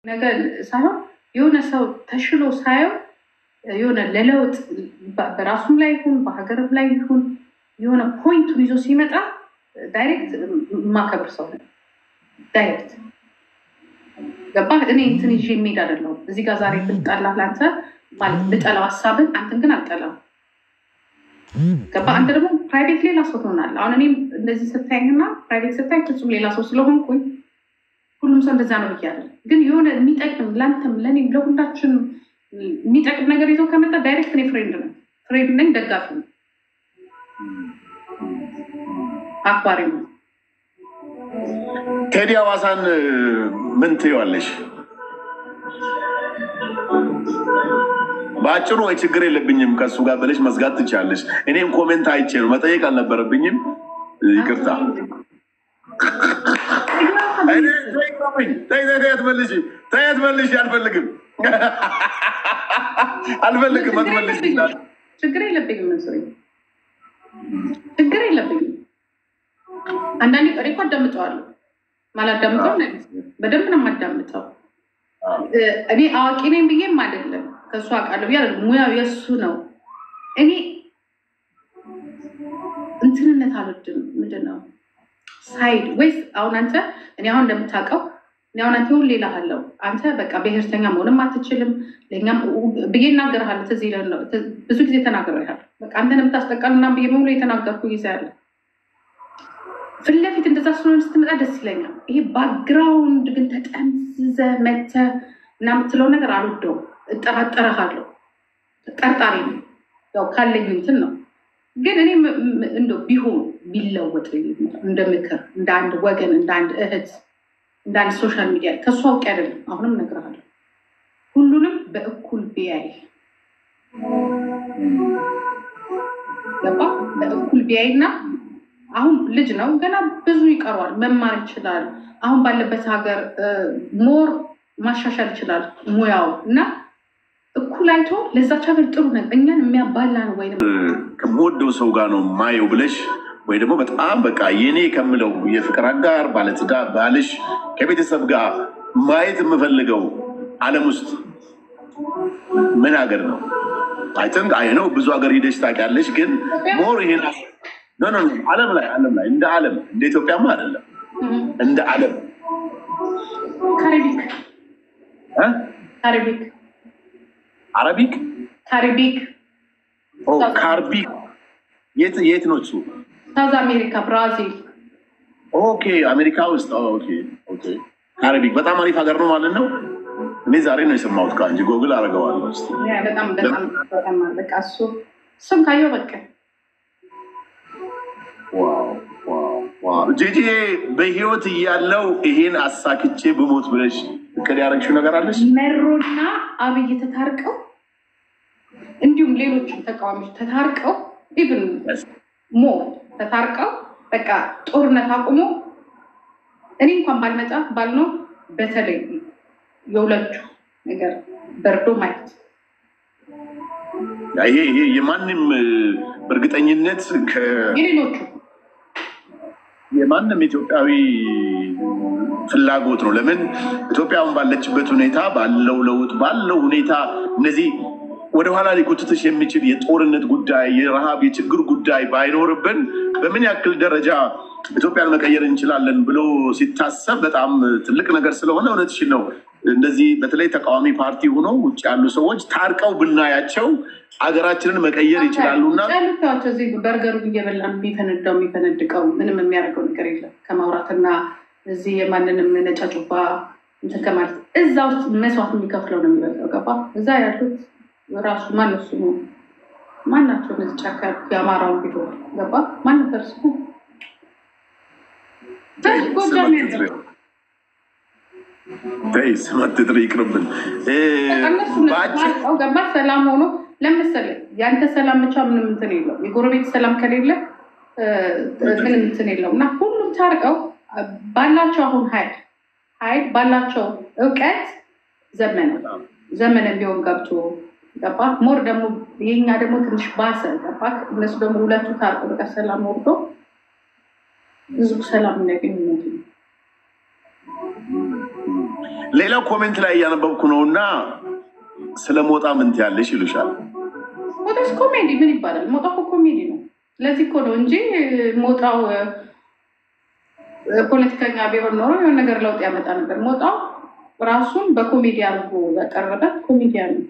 ነገር ሳይሆን የሆነ ሰው ተሽሎ ሳየው የሆነ ለለውጥ በራሱም ላይ ይሁን በሀገርም ላይ ይሁን የሆነ ፖይንቱን ይዞ ሲመጣ ዳይሬክት የማከብር ሰው ነው። ዳይሬክት ገባ። እኔ እንትን ይዤ የሚሄድ አይደለሁም። እዚህ ጋር ዛሬ ብጠላ ለአንተ ማለት ብጠላው ሀሳብን አንተን ግን አልጠላም። ገባ። አንተ ደግሞ ፕራይቬት ሌላ ሰው ትሆናለህ። አሁን እኔም እንደዚህ ስታይኝና ፕራይቬት ስታይ ፍጹም ሌላ ሰው ስለሆንኩኝ ሁሉም ሰው እንደዛ ነው ብያለሁ። ግን የሆነ የሚጠቅም ለአንተም ለእኔም ለሁላችንም የሚጠቅም ነገር ይዘው ከመጣ ዳይሬክት እኔ ፍሬንድ ነው ፍሬንድ ነኝ፣ ደጋፊ ነው፣ አክባሪ ነው። ቴዲ ሐዋሳን ምን ትይዋለሽ? በአጭሩ ወይ ችግር የለብኝም ከእሱ ጋር ብለሽ መዝጋት ትችላለሽ። እኔም ኮሜንት አይቼ ነው መጠየቅ አልነበረብኝም። ይቅርታ ትመልሽ ትመልሽ አልፈልግም አልፈልግም አትመልሽ ችግር የለብኝም መስሎኝ ችግር የለብኝም። አንዳንዴ ቀሪ እኮ አዳምጠዋለሁ። ማላዳምጠው በደንብ ነው የማዳምጠው። እኔ አዋቂ ነኝ ብዬም አይደለም ከእሱ አውቃለሁ ብዬ ሙያው የእሱ ነው። እኔ እንትንነት አልወድም። ምንድን ነው ሳይድ ወይስ አሁን አንተ እኔ አሁን እንደምታውቀው እኔ አሁን አንተ ሁሌ እልሃለሁ አንተ በቃ ብሔርተኛ መሆንም አትችልም ለእኛም ብዬ እናገርሃለሁ። ትዝ ይለን ነው ብዙ ጊዜ ተናግሬሃለሁ። በቃ አንተን የምታስጠቃል ምናምን ብዬ በሙሉ የተናገርኩ ጊዜ አለ። ፊት ለፊት እንደዛ ስለሆነ ስትመጣ ደስ ይለኛል። ይሄ ባክግራውንድ ግን ተጠምዝዘህ መተህ እና የምትለው ነገር አልወደውም። እጠራጠረሃለሁ። ጠርጣሪ ነው ያው ካለኝ እንትን ነው። ግን እኔ እንደው ቢሆን ቢለወጥ እንደ ምክር እንደ አንድ ወገን እንደ አንድ እህት እንደ አንድ ሶሻል ሚዲያ ከእሱ አውቄ አይደለም። አሁንም እነግርሃለሁ ሁሉንም በእኩል ቢያይ ገባ በእኩል ቢያይ እና አሁን ልጅ ነው ገና ብዙ ይቀሯል፣ መማር ይችላል። አሁን ባለበት ሀገር ሞር ማሻሻል ይችላል ሙያው እና እኩል አይቶ ለዛች ሀገር ጥሩ ነው። እኛን የሚያባላ ነው ወይም ከምወደው ሰው ጋር ነው ማየው ብለሽ ወይ ደግሞ በጣም በቃ የኔ ከምለው የፍቅር አጋር ባለትዳር ባልሽ ከቤተሰብ ጋር ማየት የምፈልገው ዓለም ውስጥ ምን ሀገር ነው? አይተን አይ ነው ብዙ ሀገር ሂደሽ ታውቂያለሽ። ግን ሞር ይሄን ኖ ኖ ዓለም ላይ ዓለም ላይ እንደ ዓለም እንደ ኢትዮጵያማ አይደለም እንደ ዓለም ካሪቢክ እ ካሪቢክ አረቢክ ካሪቢክ ኦ ካርቢክ የት የት ነው እሱ? ሳውዝ አሜሪካ ብራዚል ኦኬ አሜሪካ ውስጥ ኦኬ ኦኬ ካሪቢክ በጣም አሪፍ ሀገር ነው ማለት ነው። እኔ ዛሬ ነው የሰማሁት ከአንቺ ጎግል አደርገዋለሁ እስኪ። ያ በጣም በጣም በጣም በቃ እሱ እሱም ካየው በቃ ዋው ዋው ዋው። ጂጂ በህይወት እያለው ይሄን አሳክቼ ብሞት ብለሽ እቅድ ያደረግሽው ነገር አለሽ? መሮና አብይ ተታርቀው እንዲሁም ሌሎችም ተቃዋሚዎች ተታርቀው ኢቭን ሞ ተታርቀው በቃ ጦርነት አቁሞ እኔ እንኳን ባልመጣ ባልነው በተለይ የሁለቱ ነገር በርዶ ማየት ይሄ ይሄ የማንም በእርግጠኝነት የሌሎቹ የማንም ኢትዮጵያዊ ፍላጎት ነው። ለምን ኢትዮጵያ አሁን ባለችበት ሁኔታ ባለው ለውጥ ባለው ሁኔታ እነዚህ ወደኋላ ሊጎትትሽ የሚችል የጦርነት ጉዳይ፣ የረሃብ፣ የችግር ጉዳይ ባይኖርብን በምን ያክል ደረጃ ኢትዮጵያን መቀየር እንችላለን ብሎ ሲታሰብ በጣም ትልቅ ነገር ስለሆነ እውነትሽን ነው። እንደዚህ በተለይ ተቃዋሚ ፓርቲ ሆኖ ውጭ ያሉ ሰዎች ታርቀው ብናያቸው አገራችንን መቀየር ይችላሉ እና ያሉታቸው እዚህ በርገሩ እየበላ የሚፈነዳው የሚፈነድቀው ምንም የሚያደርገው ነገር የለም ከማውራትና እዚህ የማንንም ነጫጩባ እንትን ከማለት እዛ ውስጥ መስዋዕት የሚከፍለው ነው የሚበልጠው። ገባ እዛ ያሉት ራሱ ማነው ስሙ ማናቸው እነዚህ ጫካ ያሉት የአማራውን ቪዲዮ ገባ ማን ነበር ስሙ ጎጃም ያለው ተይ ስም አትጥሪ፣ ይቅርብን። እነሱ በአጭር ታርቀው ገባ ሰላም ሆኖ ለምሳሌ የአንተ ሰላም ብቻ ምንም እንትን የለው የጎረቤት ሰላም ከሌለ ምንም እንትን የለው እና ሁሉም ታርቀው ባላቸው አሁን ሀይል ሀይል ባላቸው እውቀት ዘመነ ዘመነ ቢሆን ገብቶ ገባ ሞር ደግሞ የኛ ደግሞ ትንሽ ባሰ ገባ እነሱ ደግሞ ሁለቱ ታርቆ በቃ ሰላም ወርዶ ህዝቡ ሰላም እንዲያገኝ ነው ሌላው ኮሜንት ላይ እያነበብኩ ነው እና ስለ ሞጣ ምን ትያለሽ ይሉሻል። ሞጣስ ኮሜዲ ምን ይባላል? ሞጣ እኮ ኮሜዲ ነው። ለዚህ እኮ ነው እንጂ ሞጣው እ፣ ፖለቲከኛ ቢሆን ኖሮ የሆነ ነገር ለውጥ ያመጣ ነበር። ሞጣው ራሱን በኮሜዲ አድርጎ ያቀረበ ኮሜዲያን ነው።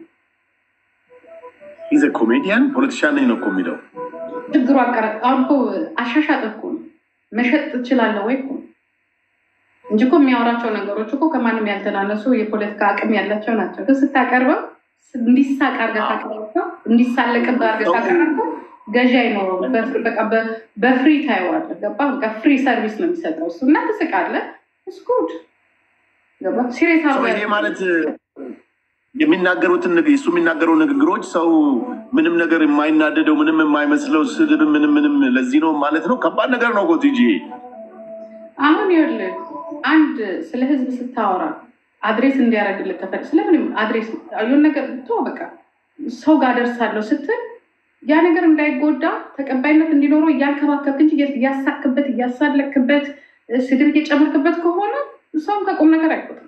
ኢዘ ኮሜዲያን ፖለቲሻን ነኝ ነው እኮ የሚለው። ችግሩ አቀረጥ አሁን እኮ አሻሻጥ እኮ ነው። መሸጥ ትችላለህ ወይ እኮ ነው እንጂ እኮ የሚያወራቸው ነገሮች እኮ ከማንም ያልተናነሱ የፖለቲካ አቅም ያላቸው ናቸው። ግን ስታቀርበው እንዲሳቅ አድርገህ ካቀረብከው እንዲሳለቅብህ አድርገህ ካቀረብከው ገዢ አይኖረውም። በፍሪ- በቃ በ- በፍሪ ታየዋለህ። ገባህ? በቃ ፍሪ ሰርቪስ ነው የሚሰጠው እሱ እና ትስቃለህ። ስኩድ ገባህ? ሲሪየስ ሰው አድርገህ ይሄ ማለት የሚናገሩትን ንግ- እሱ የሚናገረው ንግግሮች ሰው ምንም ነገር የማይናደደው ምንም የማይመስለው ስድብ ምንም ምንም ለዚህ ነው ማለት ነው። ከባድ ነገር ነው እኮ ቲጂ። አሁን ይኸውልህ አንድ ስለ ህዝብ ስታወራ አድሬስ እንዲያደርግልህ ከፈል ስለምንም አድሬስ የሆነ ነገር ቶ በቃ ሰው ጋር ደርሳለሁ ስትል ያ ነገር እንዳይጎዳ ተቀባይነት እንዲኖረው እያንከባከብክ እንጂ እያሳክበት እያሳለክበት ስድብ እየጨመርክበት ከሆነ ሰውም ከቁም ነገር አይቆጥም።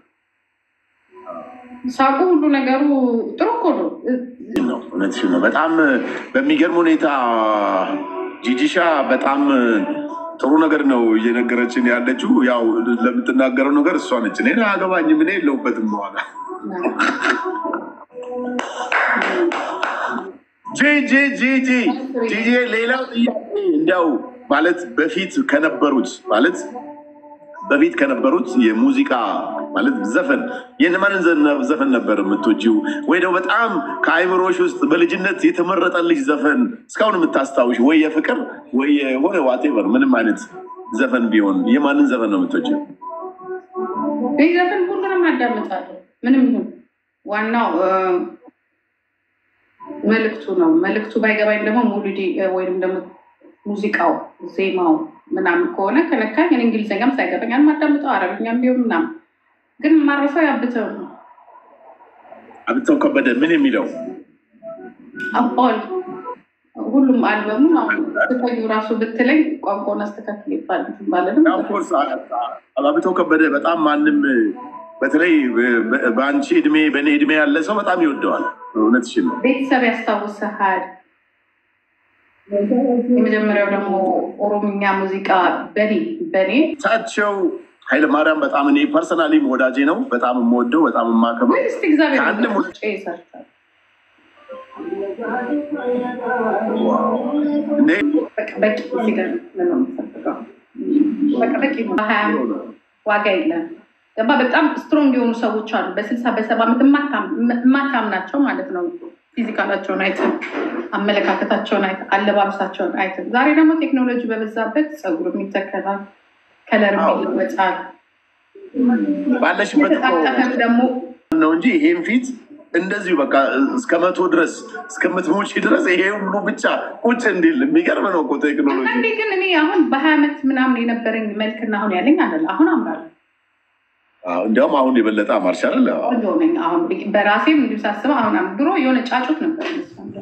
ሳቁ ሁሉ ነገሩ ጥሩ እኮ ነው። ነው እውነትሽን ነው። በጣም በሚገርም ሁኔታ ጂጂሻ በጣም ጥሩ ነገር ነው እየነገረችን ያለችው። ያው ለምትናገረው ነገር እሷ ነች። እኔ አገባኝም እኔ የለሁበትም በኋላ ጂጂ ጂጂ ጂጂ ሌላው ጥያቄ እንዲያው ማለት በፊት ከነበሩት ማለት በፊት ከነበሩት የሙዚቃ ማለት ዘፈን የማንን ዘነ- ዘፈን ነበር የምትወጂው? ወይ ደግሞ በጣም ከአይምሮሽ ውስጥ በልጅነት የተመረጠልሽ ዘፈን እስካሁን የምታስታውሽ ወይ የፍቅር ወይ የሆነ ዋቴቨር ምንም አይነት ዘፈን ቢሆን የማንን ዘፈን ነው የምትወጂው? ይህ ዘፈን ሁሉንም አዳምጣለሁ። ምንም ይሁን ዋናው እ፣ መልእክቱ ነው። መልእክቱ ባይገባኝ ደግሞ ሙሉዲ ወይም ደግሞ ሙዚቃው ዜማው ምናምን ከሆነ ከነካኝ እኔ እንግሊዝኛም ሳይገባኝ አዳምጠው አረብኛም ቢሆን ምናምን ግን ማረሰው ያብተው ነው አብተው ከበደ ምን የሚለው አባል ሁሉም አልበሙን አሁን ስተዩ ራሱ ብትለኝ ቋንቋውን አስተካክል ይባል ባለንም ኦፍኮርስ አብተው ከበደ በጣም ማንም በተለይ በ- በአንቺ እድሜ በእኔ እድሜ ያለ ሰው በጣም ይወደዋል። እውነትሽን ነው። ቤተሰብ ያስታውሰሃል። የመጀመሪያው ደግሞ ኦሮምኛ ሙዚቃ በኔ በኔ እሳቸው ኃይለማርያም በጣም እኔ ፐርሰናሊ ወዳጄ ነው። በጣም የምወደው በጣም የማከብረው ወይ እስቲ እግዚአብሔር ከአንድም ይመስገን ጭ ይሰርታል። እንዴ በቃ በቂ እዚህ ጋር ምን ነው የምፈልገው? በቃ በቂ ነው። በሀያ ዓመት ዋጋ የለም። ገባ በጣም ስትሮንግ የሆኑ ሰዎች አሉ። በስልሳ በሰባ ዓመት የማታምናቸው ማለት ነው። ፊዚካላቸውን አይተን አመለካከታቸውን አይተን አለባበሳቸውን አይተን። ዛሬ ደግሞ ቴክኖሎጂ በበዛበት ፀጉር ይተከላል፣ ከለር ይለወጣል። ባለሽበት እኮ የተጣጠፈም ደግሞ ነው እንጂ ይሄን ፊት እንደዚሁ በቃ እስከ መቶ ድረስ እስከምትሞቺ ድረስ ይሄ ሁሉ ብቻ ቁጭ እንዲል የሚገርም ነው እኮ ቴክኖሎጂ። አንዳንዴ ግን እኔ አሁን በሀያ ዓመት ምናምን የነበረኝ መልክና አሁን ያለኝ አለ አሁን አምራለሁ አዎ፣ እንዲያውም አሁን የበለጠ አማርሻል። ቆንጆ ነኝ። አሁን በራሴም እንዲሁ ሳስበው አሁን አም- ድሮ የሆነ ጫጩት ነበር የሚመስለው።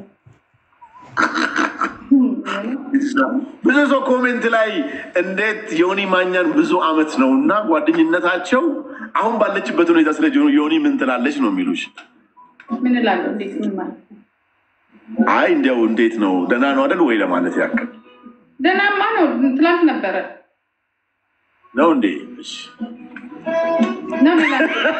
ብዙ ሰው ኮሜንት ላይ እንዴት ዮኒ ማኛን ብዙ አመት ነው እና ጓደኝነታቸው አሁን ባለችበት ሁኔታ ስለ ዮኒ ምን ትላለች ነው የሚሉሽ? ምን እላለሁ? እንዴት ምን ማለት ነው? አይ እንዲያው እንዴት ነው ደህና ነው አይደል ወይ ለማለት ያክል ደህናማ ነው። ትላንት ነበረ ነው እንዴ? እሺ። ነው ሌላ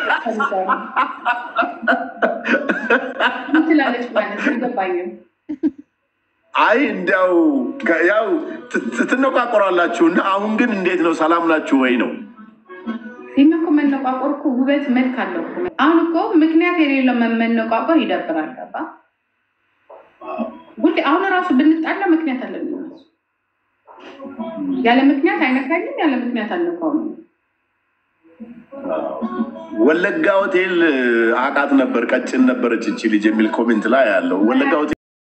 ምን ትላለች ማለት አልገባኝም። አይ እንዲያው ከ- ያው ት- ት- ትነቋቆራላችሁ እና አሁን ግን እንዴት ነው ሰላም ናችሁ ወይ ነው? ይህን እኮ መነቋቆር እኮ ውበት መልክ አለው እኮ። አሁን እኮ ምክንያት የሌለው መ- መነቋቆር ይደብራል። ገባ ሁሌ አሁን ራሱ ብንጣላ ምክንያት አለን። እራሱ ያለ ምክንያት አይነካኝም፣ ያለ ምክንያት አልነካውም። ወለጋ ሆቴል አቃት ነበር ቀጭን ነበረች እቺ ልጅ የሚል ኮሜንት ላይ ያለው ወለጋ ሆቴል